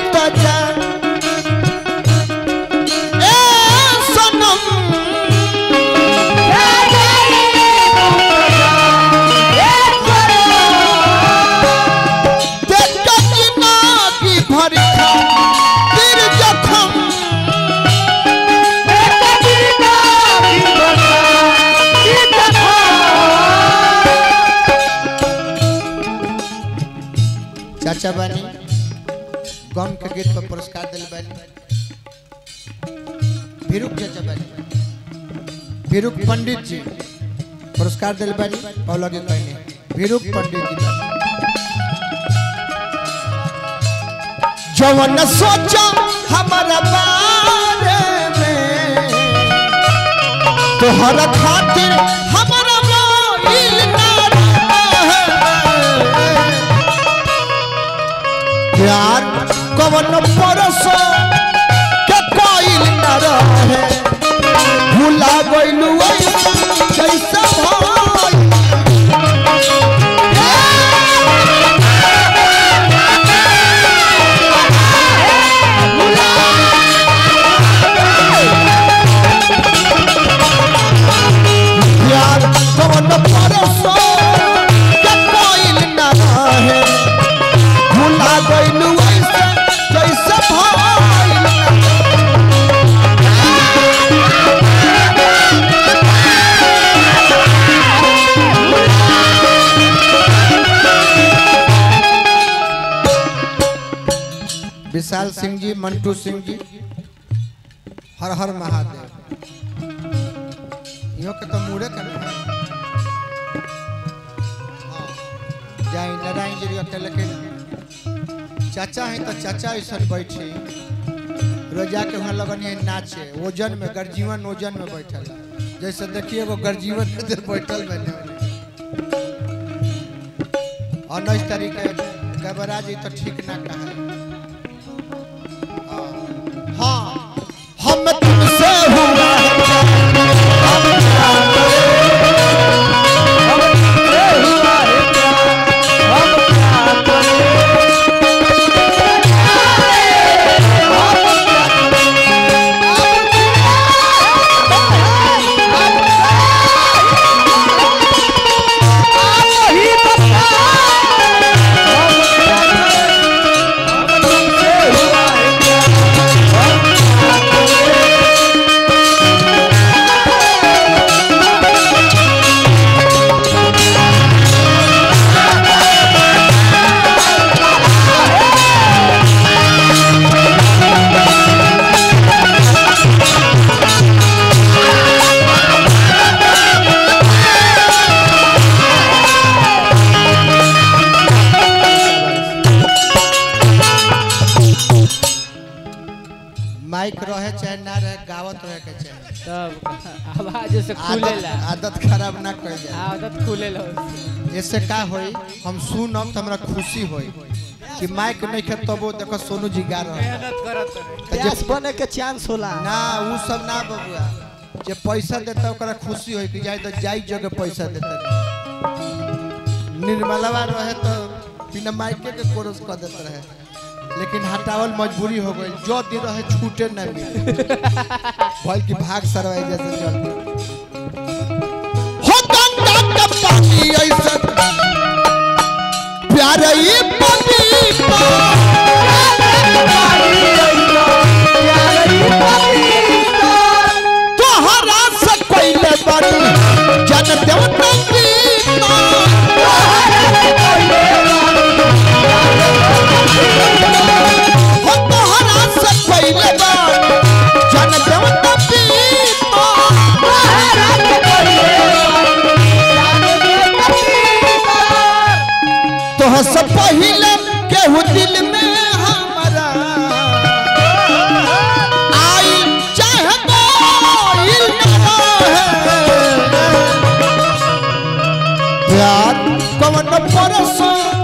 तो जा ए सनम देख के ना की भरी खा तिर जखम चाचा बानी गम के गीत पर पुरस्कार दिल बानी भिरुक चाचा बानी भिरुक पंडित जी पुरस्कार दिल बानी और लगे कहने भिरुक पंडित जी बानी। जवन सोचा हमारा बारे में तोहरा खातिर हमारा मोइल ना रहे। प्यार कवन परसो के कोइल न रहे भूला गइलू कैसे भाई प्यार कवन परसो के कोइल न रहे भूला गइलू ऐसे जैसे भाई विशाल सिंह जी मंटू सिंह जी हर हर महादेव इहो के तो मुड़े कर जाई नारायण जी अकेले के चाचा है तो चाचा ऐसा बैठे रोजा के वहाँ लगन है नाचे ओजन में गर्जीवन ओजन में बैठल जैसे देखिए वो गर्जीवन में इधर बैठल बने उन्नीस तारीख के गबरा जी तो ठीक ना कहा हाँ हम तुमसे हुआ है प्यार, हम क्या माइक रहे चाहे ना रहे गावत रहे के चाहे तब आवाज से खुलेला आदत आदत खराब ना कर जाए आदत खुलेला इससे का होई हम सुनब तो हमरा खुशी होई कि माइक नहीं खे तबो देखो सोनू जी गा रहे हैं। मेहनत करत रहे तो जे- बने के चांस होला ना उ सब ना बबुआ जे पैसा देता ओकरा खुशी होई कि जाई तो जाई जगह पैसा देता निर्मलवा रहे तो बिना माइके के कोरस कर देते रहे लेकिन हटावल मजबूरी हो गई जो दिन रहे छूटे न मिले भल की भाग सरवाई जैसे जल्दी हो गंगा का पानी ऐसा प्यार ही पानी तोहरा से कोइले बानी जन देव नंदी हो तोहरा से कोइले बानी जन देव नंदी तोह से पहिले केहू दिल में हमारा आई चाहे गोइल ना रहे। प्यार कवन परसों